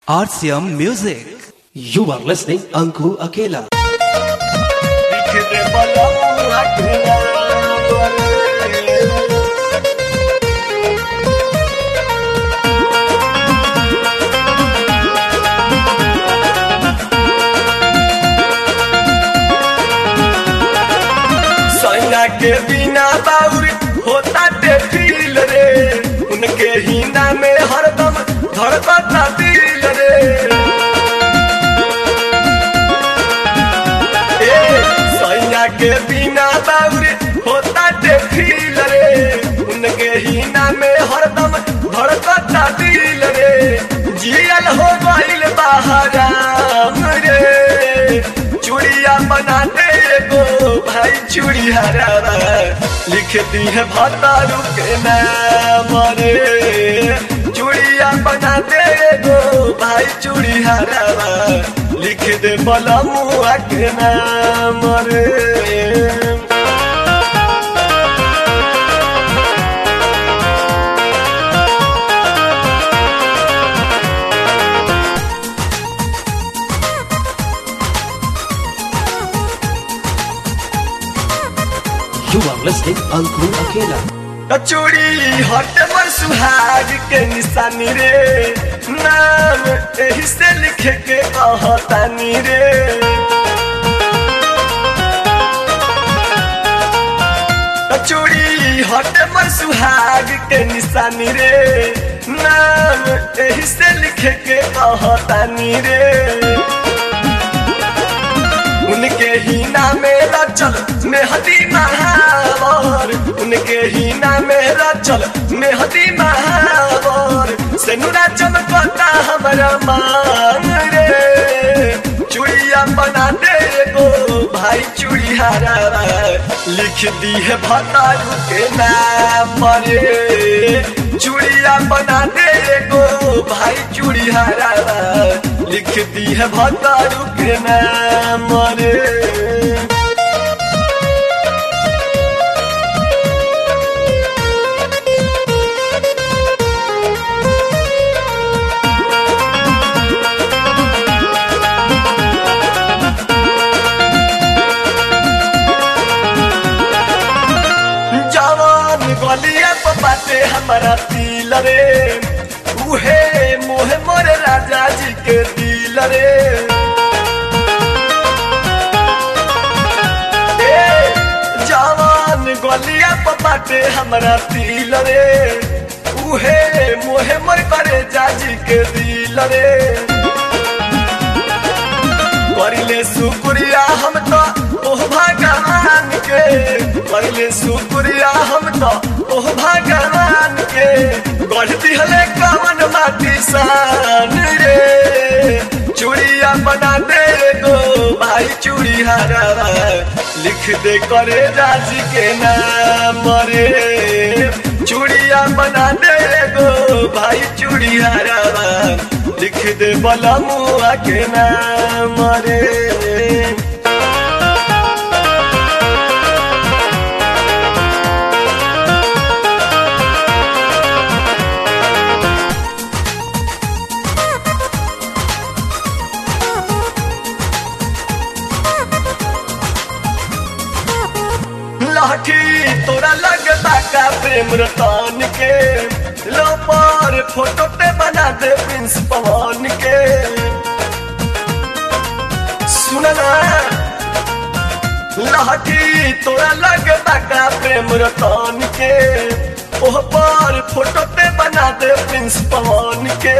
RCM Music. You are listening Anku Akela. सैया के बिना बाउर होता ते फील रे उनके हिना में हरदम धड़कता दिल रे ए सैया के बिना बाउर होता ते फील रे उनके हिना में हरदम धड़कता दिल रे जियल हो गइल बहाराम रे चूड़िया बनाते गो भाई चूड़ी हरावा लिखती है भतारू के नाम रे चूड़िया बनाते गो भाई चूड़ी हरावा लिख दे बलमुआ के नाम रे You are listening Anku Akela. चूड़ी हट पर सुहाग के निशानी रे नाम एही से लिखे के कहतानी रे चूड़ी हट पर सुहाग के निशानी रे नाम एही से लिखे के कहतानी रे उनके ही नामे रचल मेहदी महावर उनके ही नामे रचल मेहदी महावर से नुरा चमकता हमारा मान रे चूड़िया बना दे गो भाई चूड़ी हरा लिख दी है भतारू के नाम रे चूड़िया बना दे गो भाई चूड़ी हरा लिख दी है भतारू के नाम रे जवान गलिया पर बाटे हमारा दिल रे उहे मोहे मोरे राजा जी के दिल रे ए, जवान गलिया पर बाटे हमारा दिल रे उहे मोहे मोर करे जाजी के दिल रे करिले शुक्रिया हम तो ओह भगवान के करिले शुक्रिया हम तो ओह भगवान के गढ़ दिहले कवन माटी सान रे चूड़िया बना दे गो भाई चूड़ी हरावा लिख दे करे राजी के नाम रे चूड़िया बना दे गो भाई चूड़ी हरावा लिख दे बलमुआ के नाम रे लाठी तोरा लगता का प्रेम रतन के लो पर फोटो पे बना दे प्रिंस पवन के सुनना लाठी तोरा लगता का प्रेम रतन के ओह पर फोटो पे बना दे प्रिंस पवन के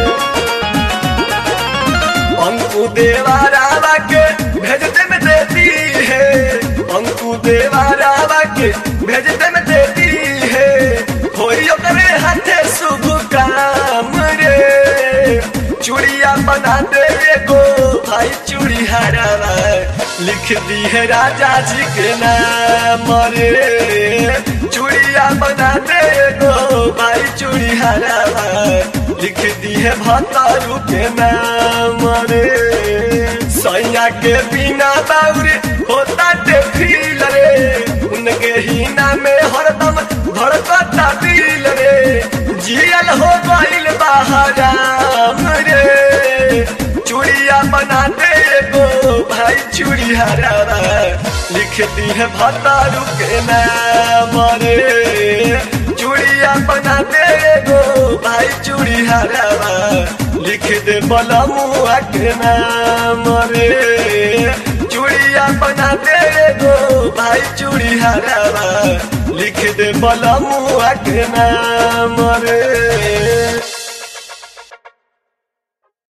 अंकु देवा रावा के भेजते में देती है अंकु देवा रावा के भेजते में देती है होई ओकरे हाथे शुभ काम रे चूड़िया बना दे गो भाई चूड़ी हरावा लिख दी है राजा जी के नाम रे चूड़िया बना दे गो भाई चूड़ी हरावा लिख दी है भतारू के नाम रे सैया के बिना बाउरे होता ते फील रे उनके ही नामे हरदम धड़कता दिल रे जियल हो गइल बा हराम रे बना दे गो भाई चूड़ी हरावा लिखती है भतारू के नाम रे चूड़िया बना दे गो भाई चूड़ी हरावा लिख दे बलमुआ के नाम रे चूड़िया बना दे गो भाई चूड़ी हरावा लिख दे बलमुआ के नाम रे